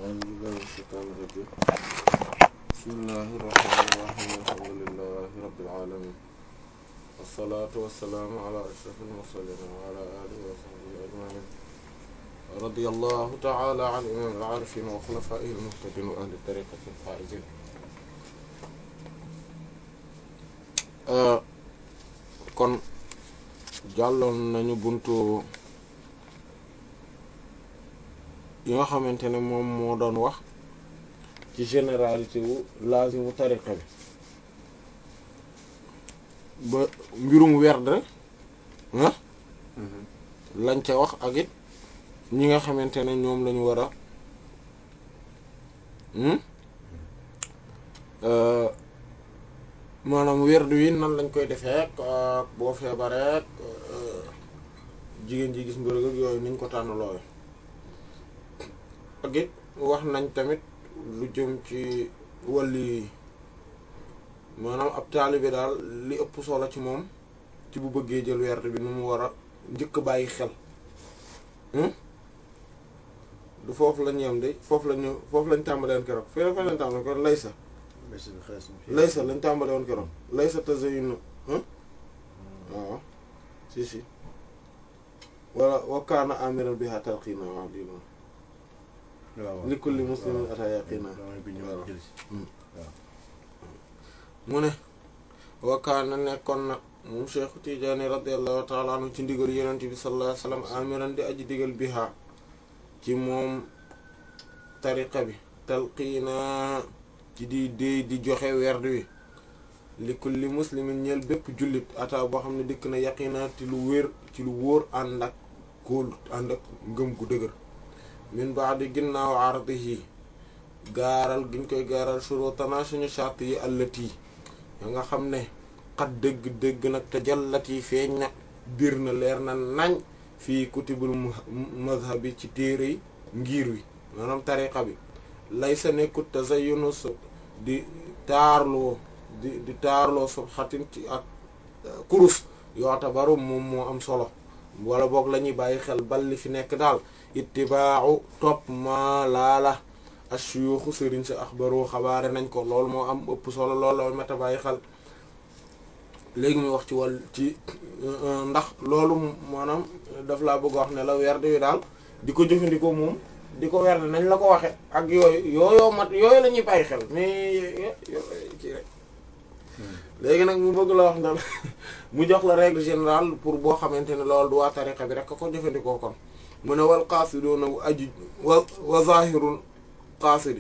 أعوذ بالله من الشيطان الرجيم بسم الله الرحمن الرحيم الحمد لله رب العالمين والصلاة والسلام على أشرف المرسلين وعلى آله وصحبه أجمعين رضي الله تعالى عن إمام العارفين وخلفائه المهتدين وأهل الطريقة الفائزين kon jàlloon nañu buntu yi nga xamante ne moom moo doon wax ci généralité wu laazimu tariqa bi ba mbirum werd ah lañ ca wax ak it ñi nga xamante ne ñoom lañu war a maanaam werd wi nan lañ koy defee ak boo feebaree jigéen ji gis mbërëg ak yooyu niñ ko tànn looyu ak it wax nañ tamit lu jëm ci wàlli maanaam ab taalibe daal li ëpp solo ci moom ci bu bëggee jël werd bi nu mu war a njëkk bàyyi xel du foofu lañ yem de foofu lañu foofu lañ tàmbalee woon keroog fii fa lañ tàmbalee keroog laysa laysa lañ tàmbalee woon keroog laysa tazayyun waaw si si wala wa kaana amiran biha talqina waaw lii noonu li kulli muslimin ata yaqina mu ne wakaana nekkoon na moom Cheikh Tidiane radiallahu taala anhu ci ndigal yonent bi sallallahu alayhi wasallam amiran di aji digal biha ci moom tariqa bi talqiina ci di déy di joxe werd wi li kulli muslimin ñeel bépp jullit ata boo xam ne dikk na yaqina ci lu wér ci lu wóor ànd ak kóol ànd ak ngëm gu dëgër min ba'di ginnaaw ardihi gaaral giñ koy gaaral shurutana suñu charte yi allati ya nga xam ne xat dëgg-dëgg nag te jallati feeñ na biir na leer na nañ fii kutubul mazhabi ci téere yi ngir wi maanaam tariqa bi lay sa nekkut tazayyunu su di taarloo di di taarloo subhatin ci ak kurus yootabaru moom moo am solo wala boog la ñuy bàyyi xel bal li fi nekk daal ittibaaxu topp ma laala ashuyuxu sëriñ sa axbaru xabaare nañ ko loolu moo am ëpp solo loolu la mata bàyyi xel léegi muy wax ci wàll ci ndax loolu maanaam daf laa bëgg wax ne la werd wi daal di ko jëfandikoo moom di ko werd nañ la ko waxe ak yooyu yooyoo mat yooyu la ñuy bàyyi xel mais ci rek léegi nag mu bëgg la wax ne mu jox la règle générale pour boo xamante ne loolu du waa tariqa bi rek ko jëfandikoo kon mu ne wal qaasiduuna aji wa wa zahirul qaasidi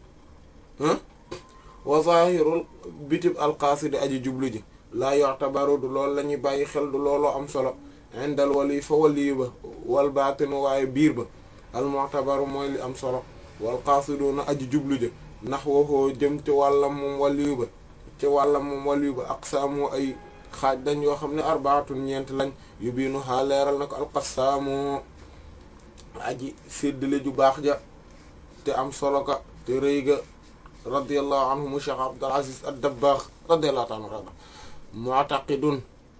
wa zahirul bitib al qaasidi aji jublu ji laa yu'tabaru du loolu la ñuy bàyyi xel du looloo am solo indal wali fa wali ba wal baatinu waaye biir ba al mu'tabaru mooy li am solo wal qaasiduuna aji jublu ji ndax waxoo jëm ci wàllam moom wali ba ci wàllam moom wali ba aqsaamu ay xaaj dañ yoo xam ne arbaatun ñeent lañ yu biinu xaa leeral na ko alqassaamu aji séddale ju baax ja te am solo ka te rëy ga radiallahu anhu mu cheikh abdul aziz ad dabbaax radiallahu taala anhu mu'taqidun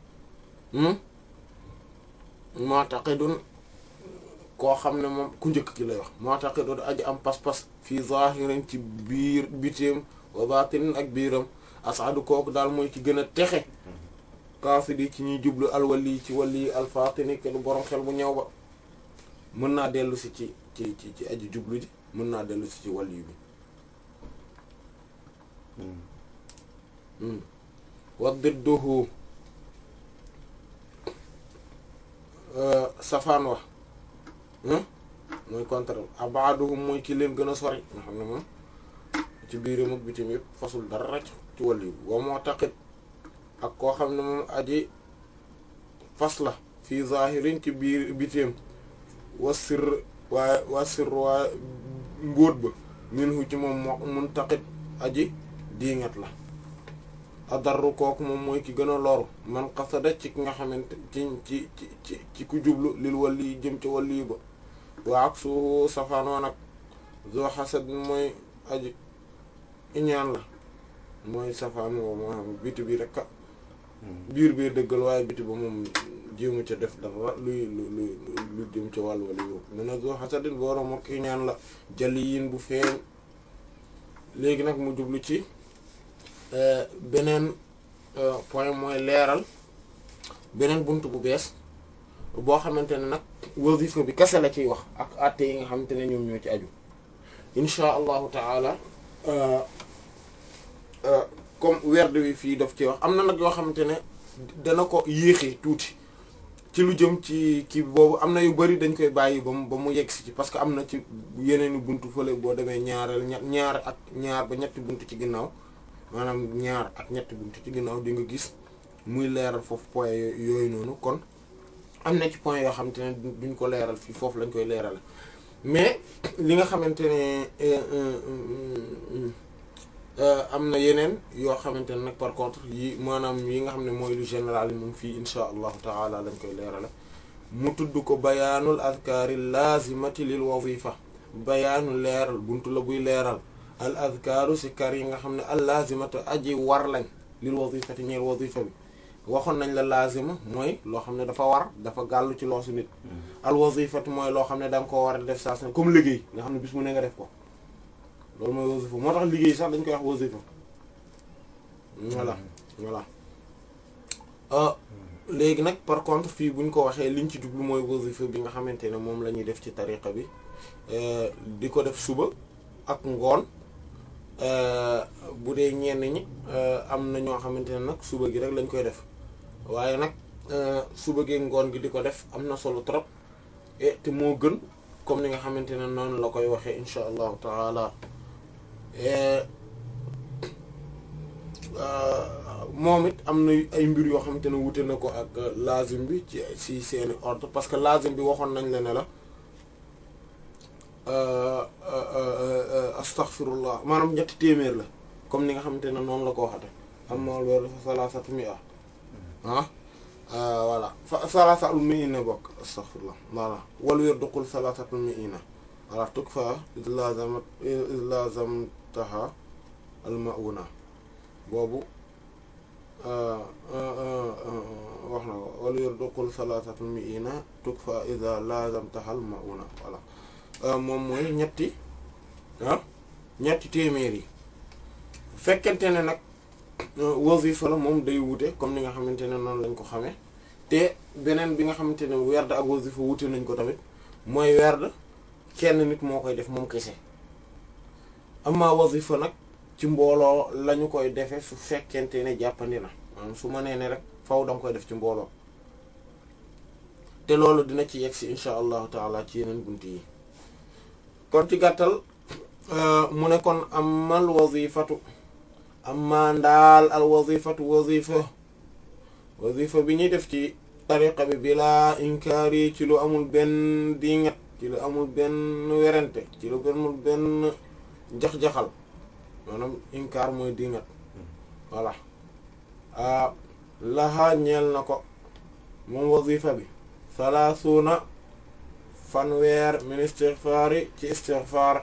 mu'taqidun koo xam ne moom ku njëkk ki lay wax mu'taqidun aji am pas-pas fii zahirin ci biir bitéem wa batinin ak biiram asadu kooku daal mooy ci gën a texe kaasidi ci ñuy jublu alwali ci wali alfatini ke du borom xel bu ñëw ba mën naa dellu si ci ci ci ci aji jublu ji mën naa dellu si ci wali bi wa didduhu safaan wax mooy contraire abaduhum mooy ki leen gën a sori nga xam ne moom ci biiram ak bitim yëpp fasul dara ci wali bi wa mu'taqid ak koo xam ne moom aji fas la fii zahirin ci biir bitim wa sir waaye wa sir waaye mbóot ba minhu ci moom moo muntaqid aji diingat la adarru kooku moom mooy ki gën a loru man qasada ci ki nga xamante ci ci ci ci ku jublu lil wali jëm ci wali ba wa ak su safaanoo nag zoo xasad mooy aji iñaan la mooy safaan woo moo xam biti bi rek biir biir dëggal waaye biti ba moom jéemu ca def dara luy lu lu lu jëm ca wàll wala yow mu ne zoo xasadin borom ak ki ñaan la jali yin bu feeñ léegi nag mu jublu ci beneen point mooy leeral beneen bunt bu bees boo xamante ne nag wasifa bi kese la ciy wax ak àtte yi nga xamante ne ñoom ñoo ci aju insha allahu taala comme werd wi fii daf ci wax am na nag yoo xamante ne dana ko yéexee tuuti ci lu jëm ci kii boobu am na yu bari dañ koy bàyyi ba mu ba mu yegg si ci parce que am na ci yeneeni buntu fële boo demee ñaareel ñett ñaar ak ñaar ba ñetti buntu ci ginnaaw maanaam ñaar ak ñetti buntu ci ginnaaw di nga gis muy leeral foofu point yooyu noonu kon am na ci point yoo xamante ne duñ ko leeral fii foofu lañ koy leerale mais li nga xamante ne am na yeneen yoo xamante ne nag par contre yi maanaam yi nga xam ne mooy lu général yi moom fii insha allahu taala lañ koy leerale mu tudd ko bayaanul azkaari lazimati lil wazifa bayaanu leeral buntu la buy leeral al azkaaru si kar yi nga xam ne al lazimatu aji war lañ lil wazifati ñeel wazifa bi waxoon nañ la lazima mooy loo xam ne dafa war dafa gàllu ci loosu nit al wazifatu mooy loo xam ne da nga koo war a def saa su ne comme liggéey nga xam ne bis mu ne nga def ko loolu mooy wasifa moo tax liggéey sax dañ koy wax wasifa voilà voilà léegi nag par contre fii buñ ko waxee liñ ci jublu mooy wasifa bi nga xamante ne moom la ñuy def ci tariqa bi di ko def suba ak ngoon bu dee ñenn ñi am na ñoo xamante ne nag suba gi rek lañ koy def waaye nag suba gi ngoon gi di ko def am na solo trop et te moo gën comme ni nga xamante ne noonu la koy waxee insha allahu taala moom it am na ay mbir yoo xamante ne wute na ko ak lazim bi ci si seeni ordre parce que lazim bi waxoon nañ la ne la astaghfirullah maanaam ñetti téeméer la comme ni nga xamante ne noonu la ko waxate amma loolu fa salasatu mi'a ah voilà fa salasatul mi'ina bokk astaghfirullah voilà wal wér duqul salasatul mi'ina voilà tukfa iz lazamat iz lazamtaha al ma'una boobu wax na ko wal wér duqul salasatul mi'ina tukfa iz lazamtaha al ma'una voilà moom mooy ñetti ah ñetti téeméer yi fekkente ne nag wazifa la moom day wute comme ni nga xamante ne noonu lañ ko xamee te beneen bi nga xamante ne werd ak wazifa wute nañ ko tamit mooy werd kenn nit moo koy def moom kese amma wazifa nag ci mbooloo lañu koy defee su fekkente ne jàppandi na maanaam su ma nee ne rek faw danga koy def ci mbooloo te loolu dina ci yegg si insha allahu taala ci yeneen bunt yi kon ci gàttal mu ne kon amal wazifatu amma ndaal al wazifatu wazifa wazifa bi ñuy def ci tariqa bi bila inkaari ci lu amul benn dingat ci lu amul benn werante ci lu amul benn jax-jaxal maanaam inkaar mooy dingat voilà lahaa ñeel na ko moom wazifa bi salaasuuna fanweer min istighfaari ci istighfaar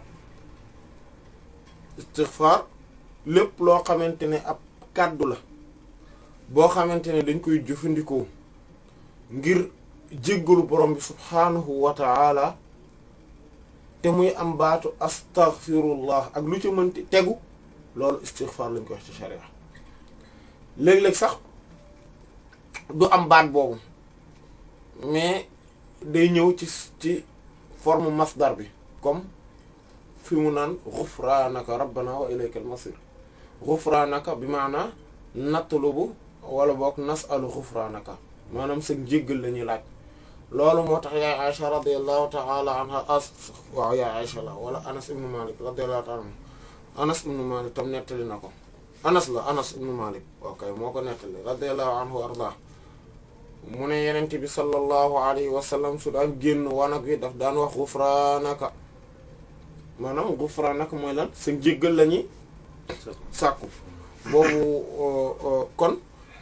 istighfaar lépp loo xamante ne ab kàddu la boo xamante ne dañ koy jëfandikoo ngir jéggalu borom bi subhaanahu wa ta'ala te muy am baatu astaghfirullah ak lu ci mënti tegu loolu istighfar lañ koy wax ci sharia léeg-léeg sax du am baat boobu mais day ñëw ci ci forme masdar bi comme fi mu naan ghufranaka rabbana wa ilaykal masir ghufranaka bi maanaa natlubu wala boog nasalu ghufranaka maanaam sa njéggal la ñuy laaj loolu moo tax yaay Aisha radiyallahu ta'ala anha as waaw yaay Aisha la wala Anas ibnu Malik radiyallahu ta'ala anhu Anas ibnu Malik tam nettali na ko Anas la Anas ibnu Malik ok moo ko nettali radiyallahu anhu wa arda mu ne yenente bi sallallahu alayhi wa sallam su daan génn wanag wi daf daan wax ghufranaka maanaam ghufranaka mooy lan sa njéggal la ñuy sàkku boobu kon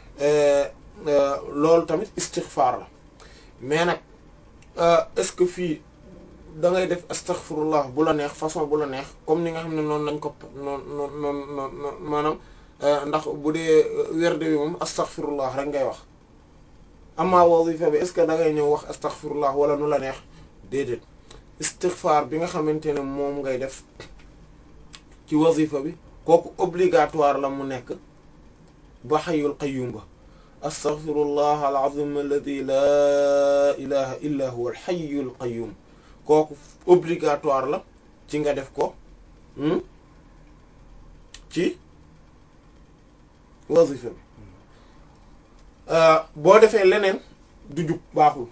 loolu tamit istighfar la mais nag est-ce que fii da ngay def astaghfirullah bu la neex façon bu la neex comme ni nga xam ne noonu lañ ko noonu noonu noonu maanaam ndax bu dee werde bi moom astaghfirullah rek ngay wax amma wazifa bi est-ce que da ngay ñëw wax astaghfirullah wala nu la neex déedéet istighfar bi nga xamante ne moom ngay def ci wazifa bi kooku obligatoire la mu nekk ba xayyul qayyum ba astaghfirullah alazim alladi laa ilaha illa huwa alxayyul qayyum kooku obligatoire la ci nga def ko ci wazifa bi boo defee leneen du jub baaxul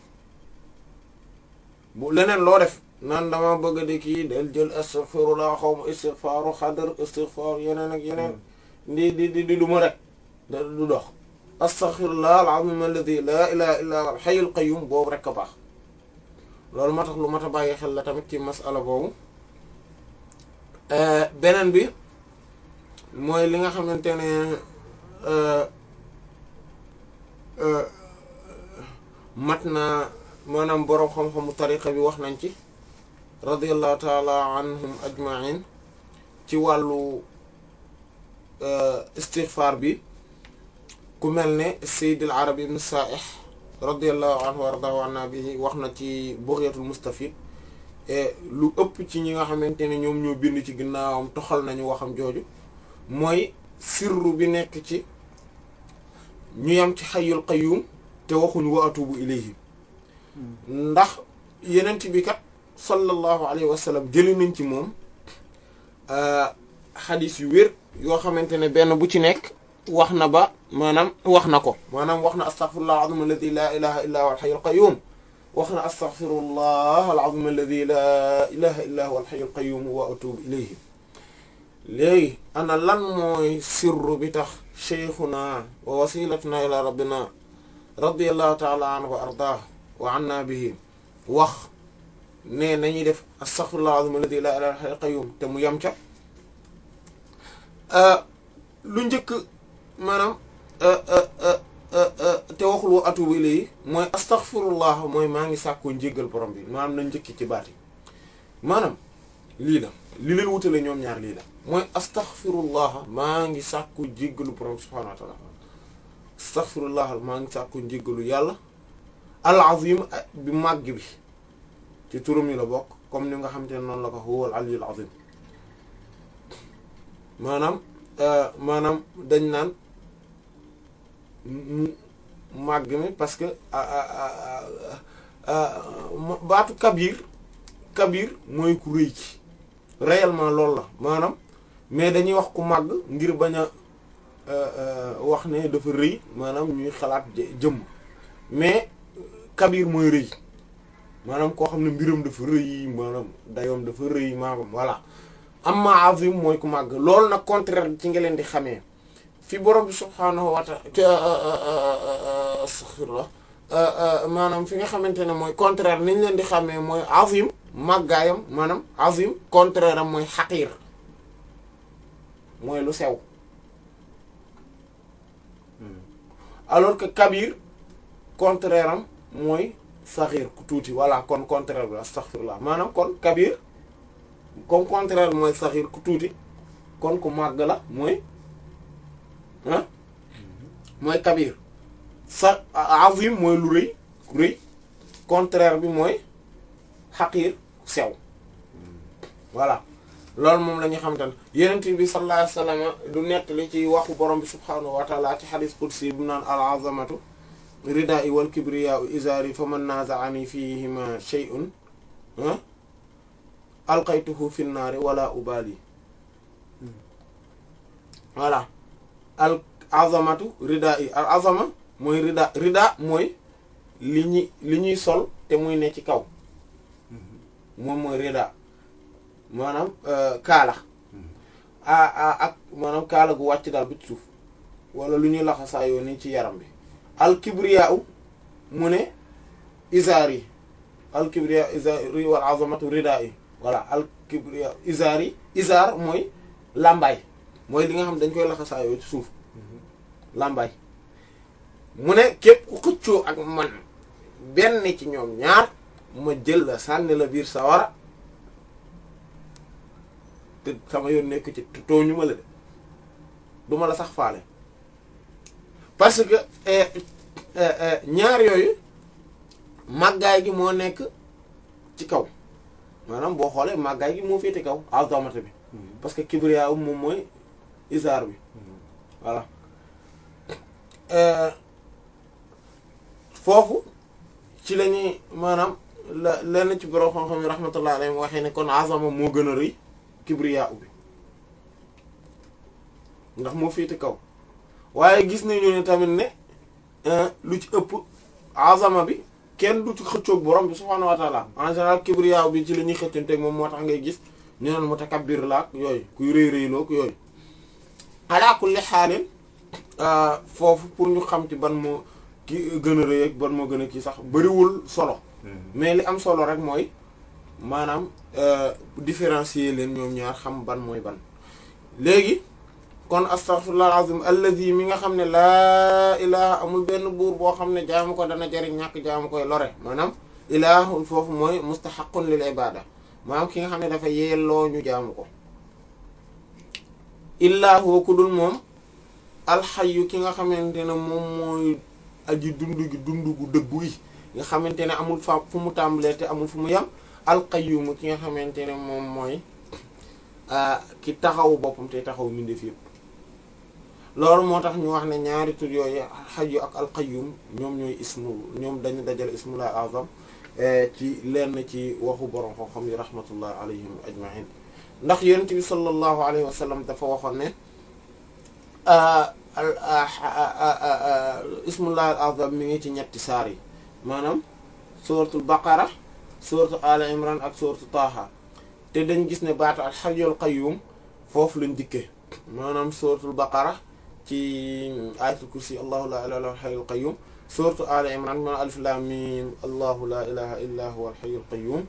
bu leneen loo def naan dama bëgg di kii del jël astaghfirullah xaw ma istighfaru xadar istighfar yeneen ak yeneen di di di di du ma rek da du dox astaghfirullah alazim alladi laa ilaha illa huwa alhayyul qayyum boobu rek a baax loolu moo tax lu mat a bàyyi xel la tamit ci masala boobu beneen bi mooy li nga xamante ne mat na maanaam boroom xam-xamu tariqa bi wax nañ ci radiallahu taala anhum ajmain ci wàllu istighfar bi ku mel ne Sayyid al Arabi ibn Sa'ih radiallahu anhu wa ardahu anna bihi wax na ci Bughyatul Mustafid lu ëpp ci ñi nga xamante ne ñoom ñoo bind ci ginnaawam toxal nañu waxam jooju mooy sirru bi nekk ci ñu yam ci xayyul qayyum te waxuñu wa atubu ilayhi ndax yenent bi kat sallallahu alayhi wa sallam jëli nañ ci moom xadis yu wér yoo xamante ne benn bu ci nekk wax na ba maanaam wax na ko maanaam wax na astaghfirullah alazim alladi la ilaha illa huwa alhayyul qayyum wax na astaghfirullah alazim alladi la ilaha illa huwa alhayyul qayyum wa atubu ilayhi léegi ana lan mooy sirru bi tax cheikhuna wa wasilatuna ila rabbina radiallahu taala anhu wa ardah wa anna bihi wax ne nañuy def astaghfirullah alazim alladi la ilaha illa qayyum te mu yem ca lu njëkk maanaam te waxul wa atubu ilayhi mooy astaghfirullah mooy maa ngi sàkkoo njéggal borom bi maanaam na njëkki ci baati maanaam lii la li leen wutale ñoom ñaar lii la mooy astaghfirullah maa ngi sàkku jéggalu borom subhanahu wa ta'ala astaghfirullah maa ngi sàkku njéggalu yàlla al azim bi màgg bi ci turam yi la bokk comme ni nga xam te ne noonu la ko huwa al aliyyul azim maanaam maanaam dañ naan màgg mi parce que baatu kabir kabir mooy ku rëy ci réellement loolu la maanaam mais dañuy wax ku màgg ngir bañ a wax ne dafa rëy maanaam ñuy xalaat jëmm mais kabir mooy rëy maanaam koo xam ne mbiram dafa rëy maanaam dayoom dafa rëy maanaam voilà amma azim mooy ku màgg loolu nag contraire ci nga leen di xamee fi borom bi subhaanahu wa ta'ala astaghfirullah maanaam fi nga xamante ne mooy contraire niñ leen di xamee mooy azim màggaayam maanaam azim contraire am mooy xaqiir mooy lu sew alors que kabir contraire am mooy saxiir ku tuuti voilà kon contraire bi astaghfirullah maanaam kon kabir comme contraire mooy saxiir ku tuuti kon ku màgg la mooy ah mooy kabir sa azim mooy lu rëy ku rëy contraire bi mooy xaqiir sew voilà loolu moom la ñu xamante ne yenent bi sallallahu alayhi wasallam du nettali ci waxu borom bi subhaanahu wa taala ci xadis qudsi bu naan al azamatu ridaa'i wal kibriyaa'u izaari fa man naaza'ani fihima shay'un alqaytuhu fi nnaari wala ubali voilà al azamatu ridaa'i al azama mooy rida rida mooy li ñuy li ñuy sol te muy ne ci kaw moom mooy rida maanaam kaala a ak maanaam kaala gu wàcc daal bi ci suuf wala lu ñuy laxasaayoo ni ci yaram bi al kibriya u mu ne isaar yi al kibriya isaari wal azamatu rida yi voilà al kibriya isaar yi isaar mooy làmbaay mooy li nga xam dañ koy laxasaayoo ci suuf làmbaay mu ne képp ku xëccoo ak man benn ci ñoom ñaar ma jël la sànni la biir sawara te sama yoon nekk ci tooñu ma la de du ma la sax faale parce que ñaar yooyu màggaay gi moo nekk ci kaw maanaam boo xoolee màggaay gi moo féete kaw azamata bi parce que kibriya moom mooy isaar bi voilà foofu ci la ñuy maanaam la lenn ci borom xam-xam yi rahmatullah alayhi waxee ne kon azama moo gën a rëy kibriya bi ndax moo féete kaw waaye gis nañu ne tamit ne lu ci ëpp azama bi kenn du ci xëccoog borom bi subhaanahu wa taala en général kibriya bi ci la ñuy xëccanteeg moom moo tax ngay gis ñu naan mutakabbir laak yooyu kuy rëy rëyloog yooyu ala kulli xaalin foofu pour ñu xam ci ban moo ki gën a rëy ak ban moo gën a kii sax bariwul solo mais li am solo rek mooy maanaam différencier leen ñoom ñaar xam ban mooy ban léegi kon astaghfirullah azim allazi mi nga xam ne laa ilaha amul benn buur boo xam ne jaamu ko dana jariñ ñàkk jaamu koy lore maanaam ilahul foofu mooy mustahaqqun lil ibada maanaam ki nga xam ne dafa yelloo ñu jaamu ko illaa huwa ku dul moom alxayu ki nga xamante ne moom mooy aji dund gi dund gu dëggu yi nga xamante ne amul fa fu mu tàmbalee te amul fu mu yem alqayyum ki nga xamante ne moom mooy ki taxaw boppam te taxaw mbindeef yëpp loolu moo tax ñu wax ne ñaari tur yooyu xayu ak alqayyum ñoom ñooy ismu ñoom dañu dajale ismullah azam ci lenn ci waxu borom ko xam yi rahmatullah alayhim ajmain ndax yonent bi sallallahu alayhi wa sallam dafa waxoon ne ismullah al azam mi ngi ci ñetti saar yi maanaam suratul baqara suratu al imran ak suratu taaha te dañ gis ne baatu al hayyul qayyum foofu lañ dikkee maanaam suratul baqara ci ayatul kursi allahu la ilaha illa huwal hayyul qayyum suratu al imran ma alif lam mim allahu la ilaha illa huwal hayyul qayyum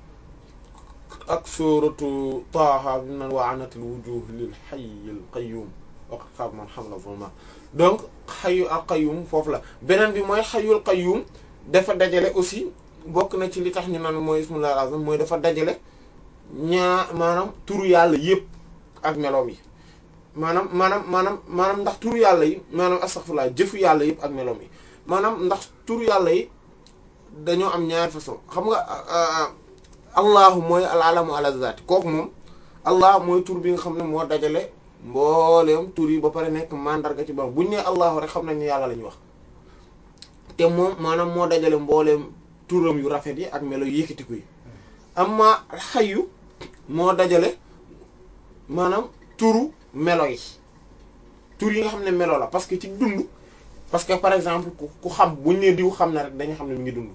ak suratu taaha bi nan wa anatil wujuh lil hayyil qayyum waqad xaaba man hamala zulma donc xayu al qayyum foofu la beneen bi mooy xayul qayyum dafa dajale aussi bokk na ci li tax ñu naan mooy ismullah al-azam mooy dafa dajale ñaa maanaam turu yàlla yëpp ak meloom yi maanaam maanaam maanaam maanaam ndax turu yàlla yi maanaam astaghfirullah jëfu yàlla yëpp ak meloom yi maanaam ndax turu yàlla yi dañoo am ñaari façon xam nga allahu mooy al alamu ala zaati kooku moom allah mooy tur bi nga xam ne moo dajale mbooleem tur yi ba pare nekk mandarga ci borom bu ñu nee allahu rek xam nañ ni yàlla la ñuy wax te moom maanaam moo dajale mbooleem turam yu rafet yi ak melo yu yëkkatiku yi amma xayu moo dajale maanaam turu melo yi tur yi nga xam ne melo la parce que ci dund parce que par exemple ku xam buñ ne diw xam na rek dañuy xam ne mi ngi dund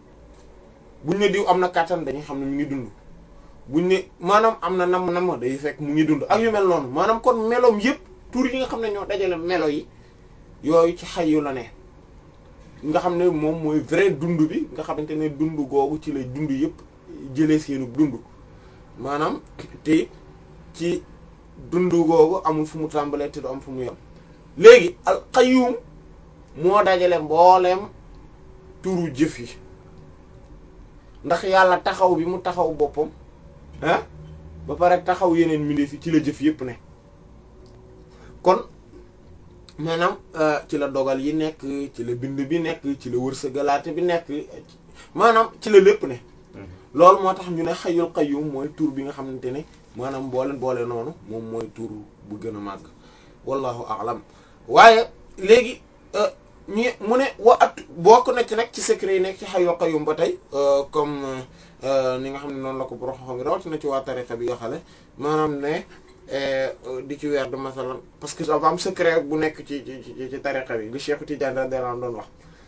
buñ ne diw am na kàttan dañuy xam ne mi ngi dund buñ ne maanaam am na nam nam day fekk mu ngi dund ak yu mel noonu maanaam kon meloom yëpp tur yi nga xam ne ñoo dajale melo yi yooyu ci xayu la ne nga xam ne moom mooy vrai dund bi nga xamante ne dund googu ci lay dund yëpp jëlee seenu dund maanaam te ci dund googu amul fu mu tàmbalee te du am fu mu yem léegi al qayyum moo dajale mbooleem turu jëf yi ndax yàlla taxaw bi mu taxaw boppam ah ba pare taxaw yeneen mbindeef yi ci la jëf yëpp ne kon maanaam ci la dogal yi nekk ci la bind bi nekk ci la wërsëgalaate bi nekk maanaam ci la lépp ne loolu moo tax ñu ne xayul qayyum mooy tur bi nga xamante ne maanaam boole boole noonu moom mooy tur bu gën a màgg wallahu a'lam waaye léegi ñu mu ne wa at bokk na ci nag ci secret yi nekk ci xayul qayyum ba tey comme ni nga xam ne noonu la ko borom xam rawatina ci waa tariqa bi yoo xale maanaam ne di ci weer de masalan parce que dafa am secret bu nekk ci ci ci tariqa bi li Cheikh Tidiane radiyallahu doon wax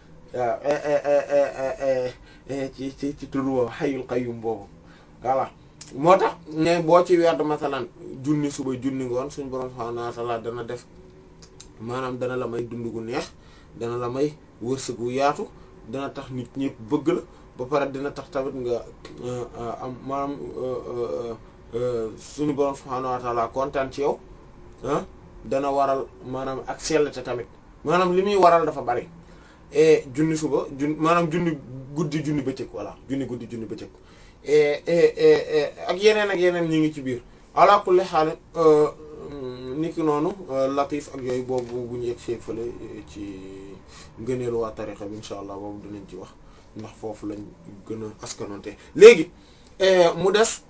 waaw ci ci ci tur woo xayul qayyum boobu voilà moo tax ne boo ci weer de masalan junni suba junni ngoon suñu borom subhanahu wa ta'ala dana def maanaam dana la may dund gu neex dana la may wërsëg gu yaatu dana tax nit ñëpp bëgg la ba pare dina tax tamit nga am maanaam suñu borom subhaanahu wa ta'ala kontaan ci yow ah dana waral maanaam ak sellte tamit maanaam li muy waral dafa bari et junni suba jun maanaam junni guddi junni bëccëg voilà junni guddi junni bëccëg et ak yeneen ak yeneen ñi ngi ci biir ala kulli xaal niki noonu latif ak yooyu boobu bu ñu yegg see fële ci ngëneelu waa tarixa bi incha allah boobu dinañ ci wax ndax foofu lañ gën a askanonte léegi mu des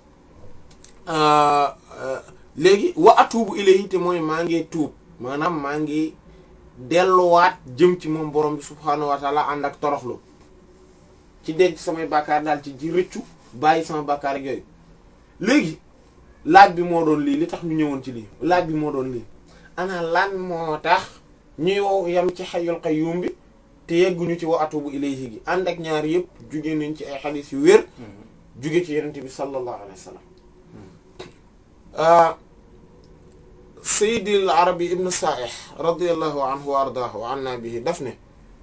léegi wa atuubu ilayhi te mooy maa ngi tuub maanaam maa ngi delluwaat jëm ci moom borom bi subhaanahu wa taala ànd ak toroxlu ci denc samay bàkkaar daal ci ji rëccu bàyyi sama bàkkaar ak yooyu léegi laaj bi moo doon lii li tax ñu ñëwoon ci lii laaj bi moo doon lii ana lan moo tax ñuy wow yam ci xayyul qayyum bi te yegguñu ci wa atubu ilayhi gi ànd ak ñaar yëpp jóge nañ ci ay xadiis yu wér jóge ci yenente bi sallallahu alayhi wa sallam sayyidil arabi ibn sa'ih radiyallahu anhu wa ardaahu wa anna bihi daf ne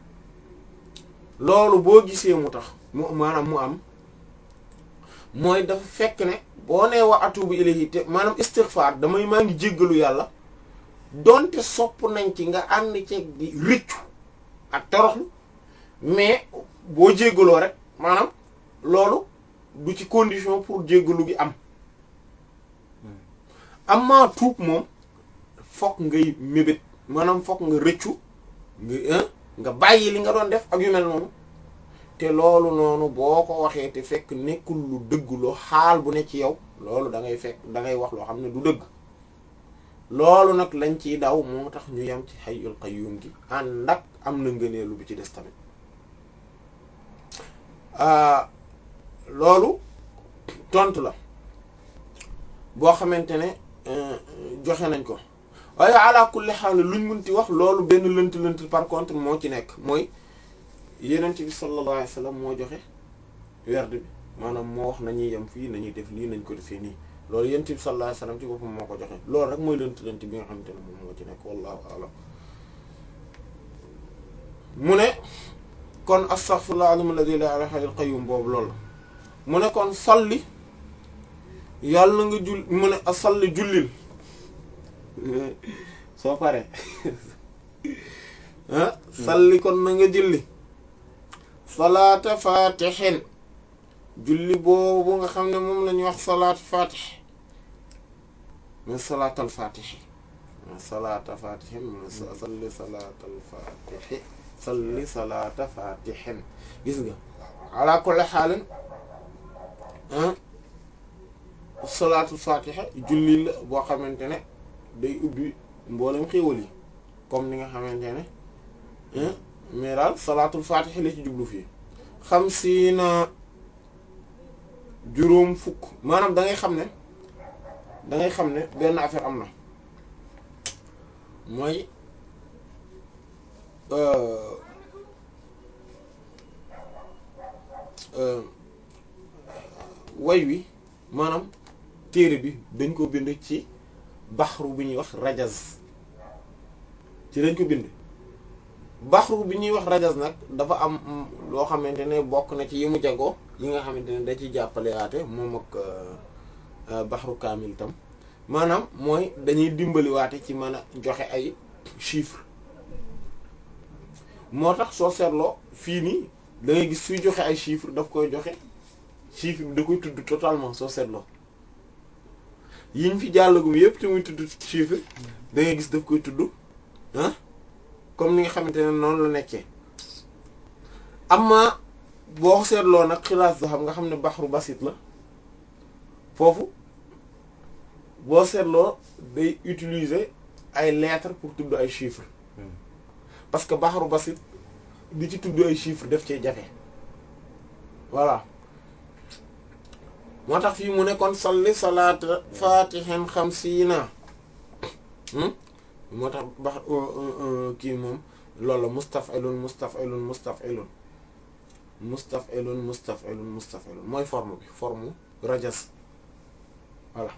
loolu boo gisee mu tax mu maanaam mu am mooy dafa fekk ne boo nee wa atubu ilayhi te maanaam istighfar damay maa ngi jéggalu yàlla donte sopp nañ ci nga ànd ceeg di rëccu ak toroxlu mais boo jéggaloo rek maanaam loolu du ci condition pour jéggalu gi am amma tuub moom fokk ngay mébét maanaam fokk nga rëccu nga nga bàyyi li nga doon def ak yu mel noonu te loolu noonu boo ko waxee te fekk nekkul lu dëgg loo xaal bu ne ci yow loolu da ngay fekk da ngay wax loo xam ne du dëgg loolu nag lañ ciy daw moo tax ñu yem ci hayyul qayyum gi ànd ak am na ngëneelu bi ci des tamit loolu tontu la boo xamante ne joxe nañ ko waaye ala kulli haal luñ munti wax loolu benn lënt lënt par contre moo ci nekk mooy yenent bi sallallahu alayhi wasallam moo joxe werd bi maanaam moo wax nañuy yem fii nañuy def lii nañ ko defee nii loolu yenent bi sallallahu alayhi wasallam ci boppam moo ko joxe loolu rek mooy lënt lënt bi nga xamante ne moom moo ci nekk wallahu a'lam mu ne kon astaghfirullah alim alladhi la ilaha illa qayyum boobu loolu mu ne kon salli yàlla na nga jul mu ne a salli jullil soo paree ah salli kon na nga julli salaata fatixin julli boobu nga xam ne moom la ñuy wax salaat fatix mais salaatal fatixi salaata fatixin mu salli salaatal fatixi salli salaata fatixin gis nga ala kulli xaalin salaatul fatiha julli la boo xamante ne day ubbi mboolem xéwal yi comme ni nga xamante ne mais daal salaatul fatiha la ci jublu fii xam si na juróom fukk maanaam da ngay xam ne da ngay xam ne benn affaire am na mooy way wi maanaam téere bi dañ ko bind ci baxru bi ñuy wax rajaz ci dañ ko bind baxru bi ñuy wax rajaz nag dafa am loo xamante ne bokk na ci yi mu jagoo yi nga xamante ne da ci jàppale waate moom ak baxru kaamil tam maanaam mooy dañuy dimbali waate ci mën a joxe ay chiffres moo tax soo seetloo fii nii da ngay gis suy joxe ay chiffres daf koy joxe chiffre bi da koy tudd totalement soo seetloo yiñ fi jàllagum yépp te muy tudd chiffre da ngay gis daf koy tudd ah comme ni nga xamante ne noonu la nekkee amma boo seetloo nag xilaas da xam nga xam ne baxru basit la foofu boo seetloo day utiliser ay lettres pour tudd ay chiffres parce que baxru basit di ci tudd ay chiffres def cee jafe voilà moo tax fii mu nekkoon salli salaata fatihin xamsiina moo tax bax kii moom loolu la mustaf'ilun mustaf'ilun mustaf'ilun mustaf'ilun mustaf'ilun mustaf'ilun mooy forme bi forme rajas voilà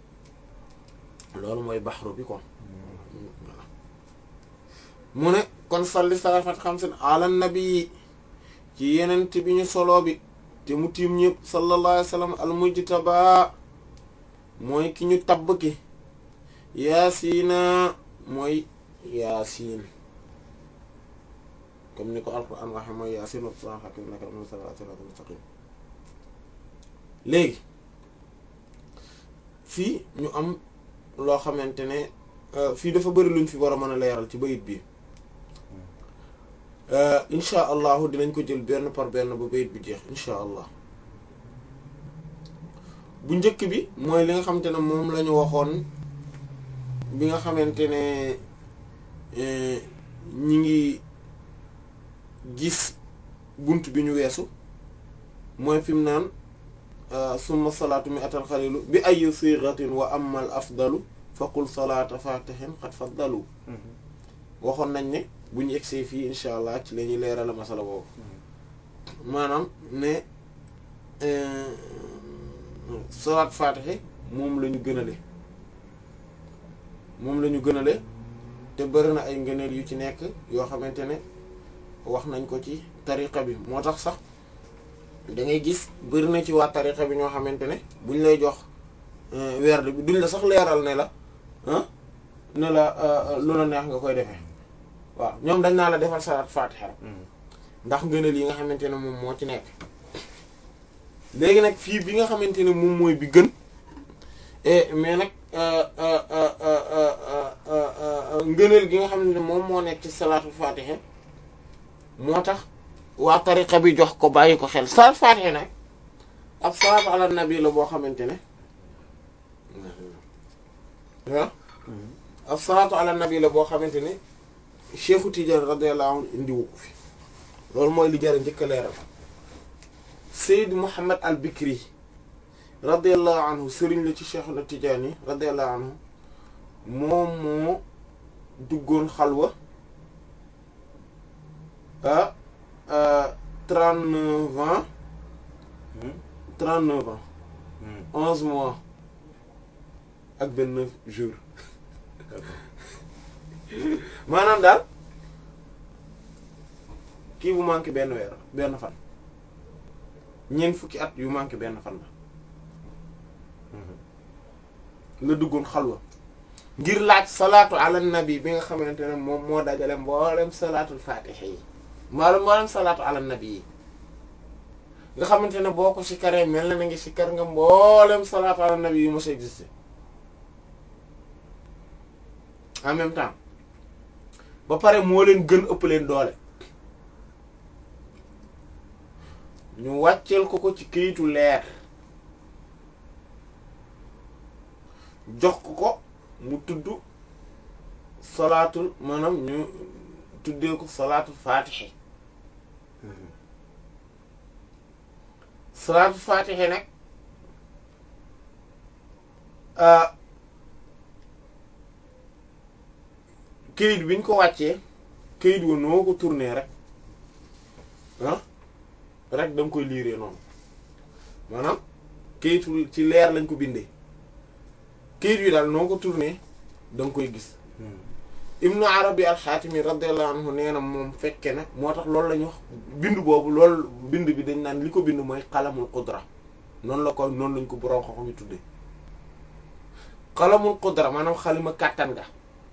loolu mooy baxru bi kon voilà mu ne kon salli salaata fatihin xamsiina ala nabi ci yenent bi ñu solo bi te mu tiim ñëpp sallallahu alayhi wa sallam al mujtaba mooy ki ñu tabb ki yaasiina mooy yaasiin comme ni ko alquran waxe mooy yaasiin wa qur'aan hakiim innaka laminal siraatal mustaqiim léegi fii ñu am loo xamante ne fii dafa bëri luñ fi war a mën a leeral ci bayit bi insha allahu dinañ ko jël benn par benn ba bayit bi jeex insha allah bu njëkk bi mooy li nga xamante ne moom la ñu waxoon bi nga xamante ne ñi ngi gis bunt bi ñu weesu mooy fi mu naan summa salaatu mi atal xalilu bi ayu siratin wa amal afdalu faqul salaata fatihin xat faddalu waxoon nañ ne bu ñu egsee fii incha allah ci la ñuy leeral masala boobu maanaam ne salaat fatihi moom la ñu gënale moom la ñu gënale te bëri na ay ngëneel yu ci nekk yoo xamante ne wax nañ ko ci tariqa bi moo tax sax da ngay gis bëri na ci waa tariqa bi ñoo xamante ne buñ lay jox werd bi duñ la sax leeral ne la ne la lu la neex nga koy defee waaw ñoom dañ naa la defal salaat fatiha rek ndax ngëneel yi nga xamante ne moom moo ci nekk léegi nag fii bi nga xamante ne moom mooy bi gën mais nag ngëneel gi nga xamante ne moom moo nekk ci salaatul fatiha moo tax waa tariqa bi jox ko bàyyi ko xel salaat fatiha nag ab salaatu ala nabi la boo xamante ne waaw ab salaatu ala nabi la boo xamante ne Cheikhu Tidiane radiyallahu anhu indiwu ko fi loolu mooy li jar a njëkk a leeral Seyd Mouhamed al Bikri radiyallahu anhu sëriñ la ci Cheikhu na Tidiane radiyallahu anhu moom moo duggoon xalwa ah trente neuf ans trente neuf ans onze mois ak benn neuf jours maanaam daal kii bu manqué benn weer benn fan ñeent fukki at yu manqué benn fan la la duggoon xalwa ngir laaj salaatu ala nabi bi nga xamante ne moom moo dajale mboolem salaatul fatiha yi mboolem mboolem salaatu ala nabi yi nga xamante ne boo ko sikkaree mel na na ngi sikkar nga mboolem salaatu ala nabi yi mos a existé en même temps ba pare moo leen gën ëpp leen doole ñu wàcceel ko ko ci këyitu leer jox ko ko mu tudd salaatul maanaam ñu tuddee ko salaatul faatixe salaatul faatixe nag këyit bi ñu ko wàccee këyit wa noo ko tourné rek ah rek da nga koy liiree noonu maanaam këyitu ci leer lañ ko bindee këyit wi daal noo ko tourné da nga koy gis ibnu arabi alxaatimi radiyallahu anhu nee na moom fekke na moo tax loolu la ñuy wax bind boobu loolu bind bi dañ naan li ko bind mooy xalamul qudra noonu la ko noonu lañ ko borom xoxo ñu tuddee xalamul qudra maanaam xalima kàttan ga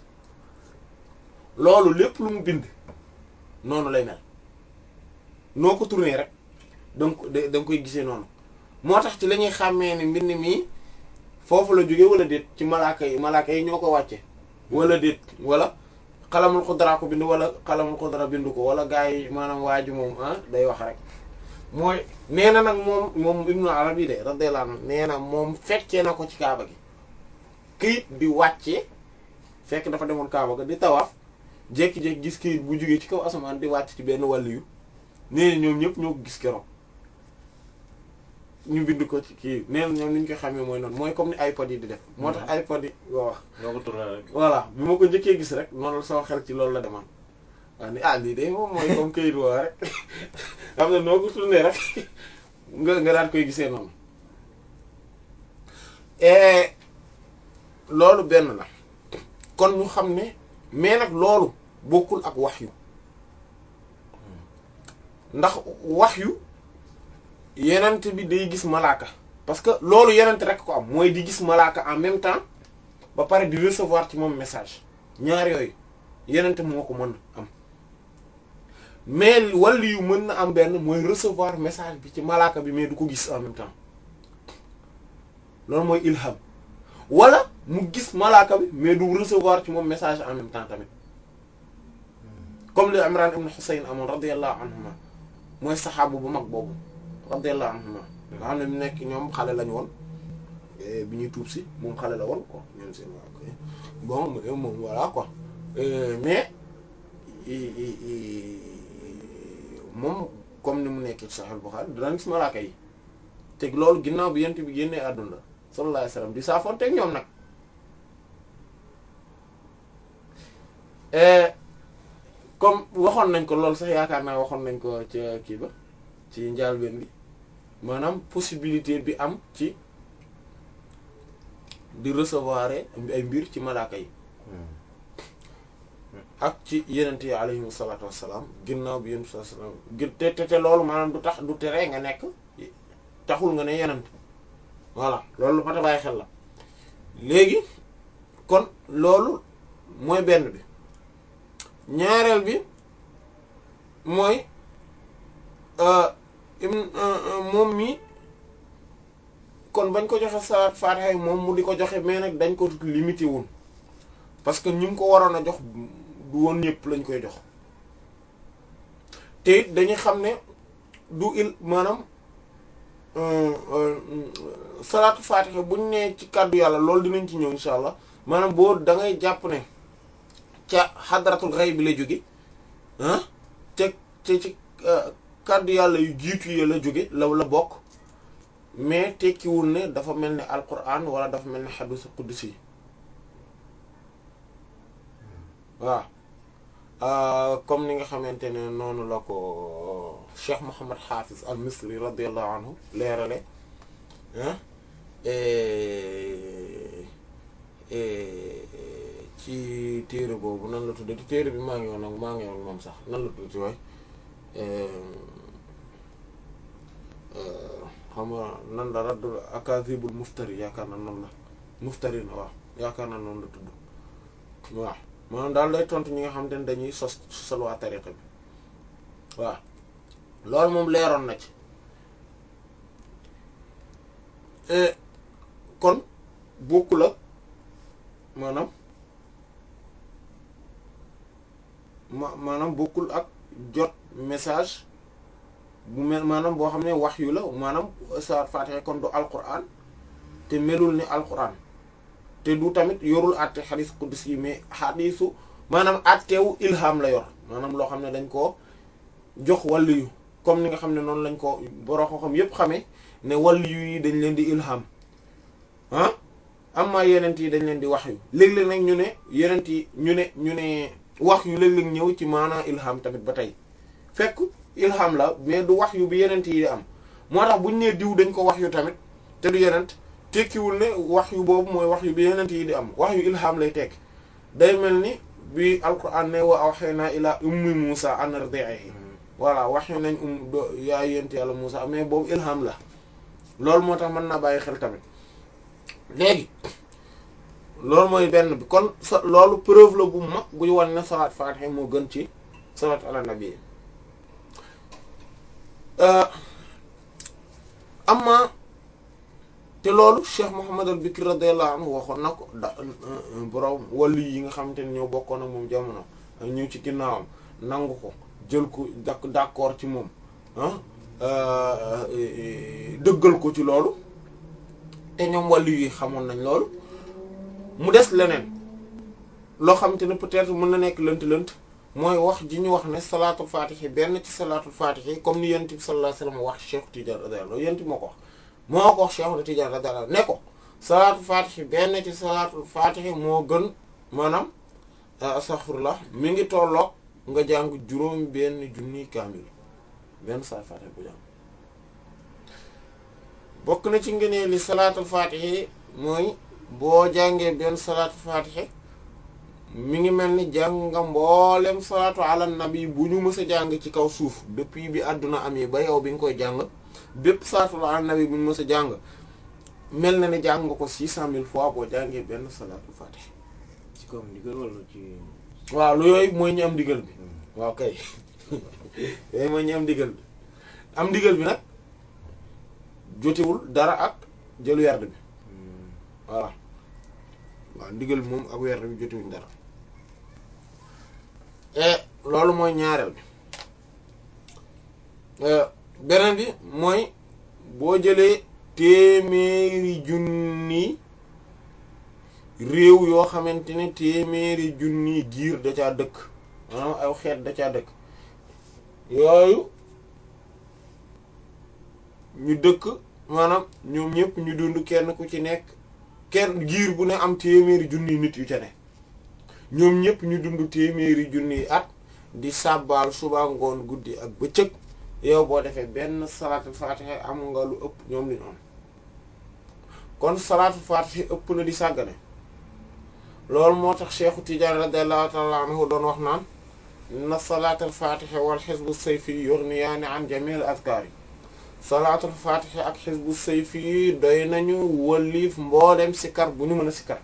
loolu lépp lu mu bind noonu lay mel noo ko tourné rek da nga ko da nga koy gisee noonu moo tax ci la ñuy xàmmee ne mbind mi foofu la jóge wala déet ci malaaka yi malaaka yi ñoo ko wàcce wala déet wala xalamul xudra ko bind wala xalamul xudra bind ko wala gars yi maanaam waa ji moom ah day wax rek mooy nee na nag moom moom ibnu arabi de radiyallahu anhu nee na moom fekkee na ko ci kaaba gi këyit di wàccee fekk dafa demoon kaaba ga di tawaaf jékki-jékki gis këyit bu jógee ci kaw asamaan di wàcc ci benn wàll yu nee na ñoom ñëpp ñoo ko gis keroog ñu bind ko ci kii nee na ñoom ni ñu koy xamee mooy noonu mooy comme ni iPod yi di def. moo tax iPod yi waaw. ñoo ko tourné rek. voilà bi ma ko njëkkee gis rek noonu la sama xel ci loolu la demoon waaw ni ah lii de moom mooy comme këyit woo rek xam ne noo ko tourné rek nga nga daan koy gisee noonu. et loolu benn la kon ñu xam ne mais nag loolu bokkul ak wahyu ndax wahyu yenent bi day gis malaaka parce que loolu yenent rek ko am mooy di gis malaaka en même temps ba pare di recevoir ci moom message ñaar yooyu yenent moo ko mën am mais wàllu yu mën na am benn mooy recevoir message bi ci malaaka bi mais du ko gis en même temps loolu mooy ilham wala mu gis malaaka bi mais du recevoir ci moom message en même temps tamit comme li Imran ibn Husayn amoon radiyallahu anhuma mooy saxaabu bu mag boobu radiyallahu anhuma nga xam ne mu nekk ñoom xale lañu woon bi ñuy tuub si moom xale la woon quoi ñoom seen waa bon moom voilà quoi mais moom comme ni mu nekk ci Sahih Bukhari dinañ gis malaaka yi teg loolu ginnaaw bi yent bi génnee àdduna sallallahu alayhi wasallam di saafoon teg ñoom nag comme waxoon nañ ko loolu sax yaakaar naa waxoon nañ ko ca kii ba ci njàlbeen bi maanaam possibilité bi am ci di recevoir ay mbir ci malaaka yi ak ci yenent yi alayhim salaatu wassalaam ginnaaw bi yenent sallallahu alayhi wasallam te te te loolu maanaam du tax du tere nga nekk taxul nga ne yenent voilà loolu lu mat a bàyyi xel la léegi kon loolu mooy benn bi ñaareel bi mooy moom mi kon bañ ko joxe salaat faatiha yi moom mu di ko joxe mais nag dañ ko limité woon parce que ñi mu ko waroon a jox du woon ñëpp lañ koy jox te it dañuy xam ne du il maanaam salaatu faatiha buñ nee ci kàddu yàlla loolu dinañ ci ñëw insha allah maanaam boo da ngay jàpp ne ca xadratul ghaib bi la jóge ah ca ca ci kàddu yàlla yu jiitu yi la jóge la la bokk mais tekkiwul ne dafa mel ne alquran wala dafa mel ne xadiisu qudsi waaw comme ni nga xamante ne noonu la ko Cheikh Mouhamad Hafiz al Misri radiyallahu anhu leerale ah ci téere boobu nan la tuddati téere bi maa ngi woon nag maa ngi woon moom sax nan la tuddati waay xam nga nan la raddul akazibul muftari yaakaar na noonu la muftari na waaw yaakaar na noonu la tudd waaw maanaam daal lay tontu ñi nga xam te ne dañuy sos sosal waa tariqa bi waaw loolu moom leeroon na ci kon bokkul ak maanaam ma maanaam bokkul ak jot message bu mel maanaam boo xam ne wax yu la maanaam saat Faatiha kon du alquran te melul ni alquran te du tamit yorul àtte xadis qudsi yi mais xadisu maanaam àttewu ilham la yor maanaam loo xam ne dañ koo jox wàllu yu comme ni nga xam ne noonu lañ ko boroo ko xam yépp xamee ne wàllu yu yi dañ leen di ilham ah amma yenent yi dañ leen di wax yu léeg-léeg nag ñu ne yenent yi ñu ne ñu ne wax yu léeg-léeg ñëw ci maanaa ilham tamit ba tey fekk ilham la mais du wax yu bi yenent yi di am moo tax buñ nee diw dañ ko wax yu tamit te du yenent tekkiwul ne wax yu boobu mooy wax yu bi yenent yi di am wax yu ilham lay tekk day mel ni bi alquran ne wa awhayna ila ummi musa an ardi'ihi voilà wax yu nañ um yaay yent yàlla musa mais boobu ilham la loolu moo tax mën naa bàyyi xel tamit léegi loolu mooy benn bi kon sa loolu preuve la bu mag buy wan ne salaat faatiha moo gën ci salaat ala nabi amma te loolu Cheikh Mouhamad al Bikri radiyallahu anhu waxoon na ko da borom wàllu yi nga xamante ne ñoo bokkoon ak moom jamono ñëw ci ginnaawam nangu ko jël ko dak d'accord ci moom ah dëggal ko ci loolu te ñoom wàllu yi xamoon nañ loolu mu des leneen loo xamante ne peut-être mën na nekk lënt-lënt mooy wax ji ñu wax ne salaatul faatihi benn ci salaatul faatihi comme ni yonent bi sallallahu alayhi wasallam wax Cheikh Tidiane radiyallahu anhu yonent bi moo ko wax moo ko wax Cheikh Tidiane radiyallahu anhu ne ko salaatul faatihi benn ci salaatul faatihi moo gën maanaam astaghfirullah mi ngi tolloog nga jàng juróom benn junni kaamil benn salaatul faatihi bu jàng bokk na ci ngëneel li salaatul faatihi mooy boo jàngee benn salaatul faatihi mi ngi mel ni jàng nga mboolem salaatu ala nabi bu ñu mës a jàng ci kaw suuf depuis bi àdduna am yi ba yow bi nga koy jàng bépp salaatu ala nabi bu ñu mës a jàng mel na ni jàng nga ko six cent mille fois boo jàngee benn salaatul faatihi ci kaw ndigal wala ci. waaw lu yooyu mooy ñu am ndigal bi waaw kay yooyu mooy ñu am ndigal bi am ndigal bi nag jotewul dara ak jëlu werd bi voilà waaw ndigal bi moom ak weer bi jotuwuñ dara et loolu mooy ñaareel bi beneen bi mooy boo jëlee téeméeri junni réew yoo xamante ne téeméeri junni giir da caa dëkk maanaam aw xeet da caa dëkk yooyu ñu dëkk maanaam ñoom ñëpp ñu dund kenn ku ci nekk kenn giir bu ne am téeméeri junni nit yu ca ne ñoom ñëpp ñu dund téeméeri junni at di sàbbaal suba ngoon guddi ak bëccëg yow boo defee benn salaatul faatiha am nga lu ëpp ñoom li ñu am kon salaatul faatiha ëpp na di sàggane loolu moo tax Cheikhu Tidiane radiyallahu ta'ala anhu doon wax naan na salaatul faatiha wal xisbu sayfi yughniyaani an jamiil azkaar yi salaatul faatiha ak xisbu sayfi doy nañu wëlliif mboolem sikar bu ñu mën a sikar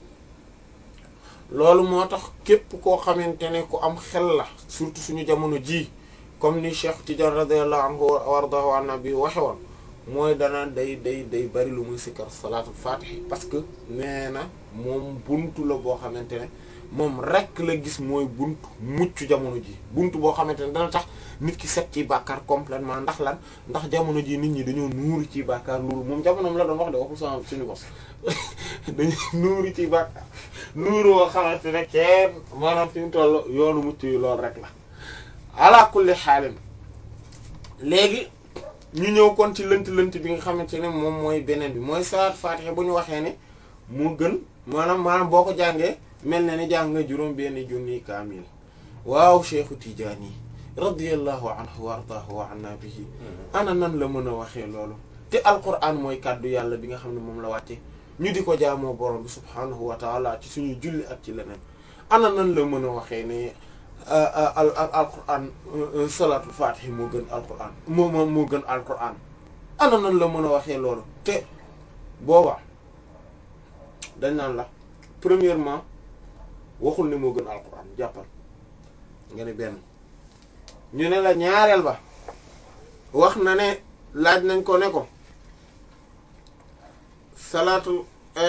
loolu moo tax képp koo xamante ne ku am xel la surtout suñu jamono ji comme ni Cheikh Tidiane radiyallahu anhu wardahu an nabi waxe woon mooy dana day day day bari lu muy sikkar salaatul fatih parce que nee na moom buntu la boo xamante ne moom rek la gis mooy buntu mucc jamono ji buntu boo xamante ne dana tax nit ki set ci bàkkaar complètement ndax lan ndax jamono ji nit ñi dañoo nuuru ci bàkkaar loolu moom jamonoom la doon wax de waxul sama suñu bos dañuy nuuru ci bàkkaar nuuru boo xamante ne kenn maanaam fi mu toll yoonu mucc yi loolu rek la ala kulli xaalin léegi ñu ñëw kon ci lënt lënt bi nga xamante ne moom mooy beneen bi mooy salaat faatiha bu ñu waxee ne mu gën maanaam maanaam boo ko jàngee mel na ni jàng nga juróom benn junni kaamil waaw cheikhu tijaani radiyallahu anhu wa ardaahu wa anna bihi ana nan la mën a waxee loolu te alquran mooy kàddu yàlla bi nga xam ne moom la wàcce ñu di ko jaamoo borom bi subhaanahu wa taala ci suñuy julli ak ci leneen ana nan la mën a waxee ne al al alquran salaatul faatihi moo gën alquran moo moo moo gën alquran ana nan la mën a waxee loolu te booba dañ naan la premièrement waxul ne moo gën alquran jàppal nga ne benn ñu ne la ñaareel ba wax na ne laaj nañ ko ne ko salaatu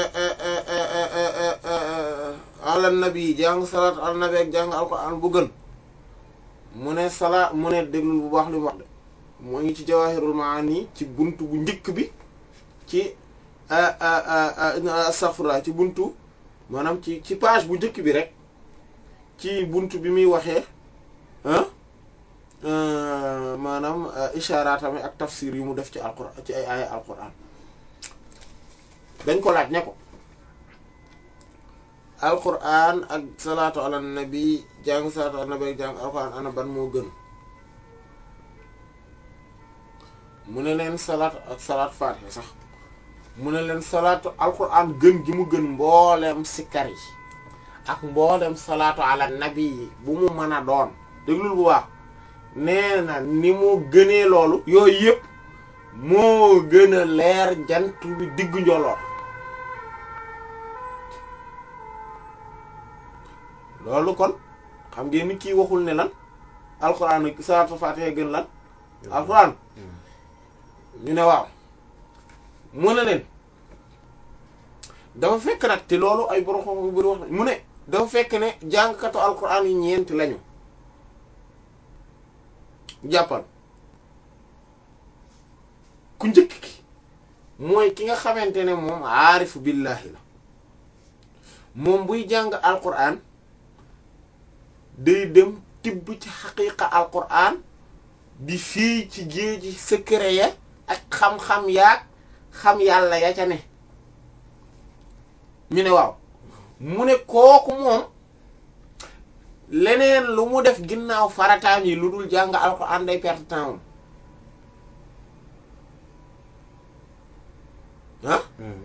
ala nabi jàng salaatu ala nabi ak jàng alquran bu gën mu ne salaa mu ne déglul bu baax li mu wax de moo ngi ci jawahirul maani ci buntu bu njëkk bi ci astaghfirullah ci buntu maanaam ci ci page bu njëkk bi rek ci buntu bi muy waxee maanaam ishaaraatami ak tafsir yu mu def ci alquran ci ay aaya alquran dañ ko laaj ne ko alquran ak salaatu ala nabi jàng salaatu ala nabi ak jàng alquran ana ban moo gën mu ne leen salaatu ak salaatu faatiha sax mu ne leen salaatu alquran gën gi mu gën mbooleem sikkar yi ak mbooleem salaatu ala nabi yi bu mu mën a doon déglul bu baax nee na ni mu gënee loolu yooyu yëpp moo gën a leer jant bi diggu njoloor loolu kon xam ngeen ni kii waxul ne lan alxuraan ak salaatu faatiha gën lan alxuraan ñu ne waaw mu ne leen dafa fekk nag te loolu ay borom xam yu bari wax mu ne dafa fekk ne jàngkatu alxuraan yi ñeent lañu jàppal ku njëkk ki mooy ki nga xamante ne moom aarifu billahi la moom buy jàng alquran day dem tibb ci xaqiqa alquran di fii ci géeji secret ya ak xam-xam yaag xam yàlla ya ca ne ñu ne waaw mu ne kooku moom leneen lu mu def ginnaaw farataam yi lu dul jàng alquran day perte temps ah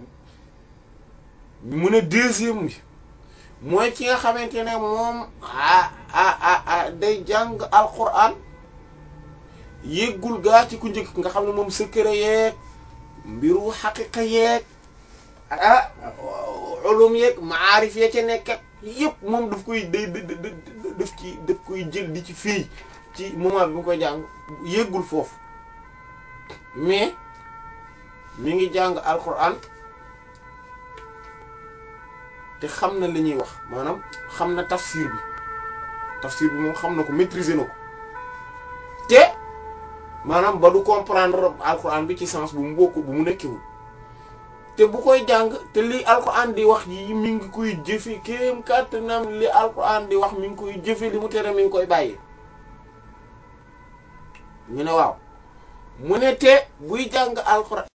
mu ne deuxième bi mooy ki nga xamante ne moom ah ah ah day jàng alquran yëggul gaa ci ku njëkk nga xam ne moom secret yeeg mbiru xaqiqa yeeg ah ulum yeeg maarif ya ca nekk yëpp moom daf koy day daf ci daf koy jël di ci fii ci moment bi mu koy jàng yëggul foofu mais mi ngi jàng alquran te xam na li ñuy wax maanaam xam na tafsir bi tafsir bi moom xam na ko maîtriser na ko te maanaam ba du comprendre alquran bi ci sens bu mu bokk bu mu nekkiwul te bu koy jàng te li alquran di wax yi mi ngi koy jëfe kéem kàttanam li alquran di wax mi ngi koy jëfe li mu tere mi ngi koy bàyyi ñu ne waaw mu ne te buy jàng alquran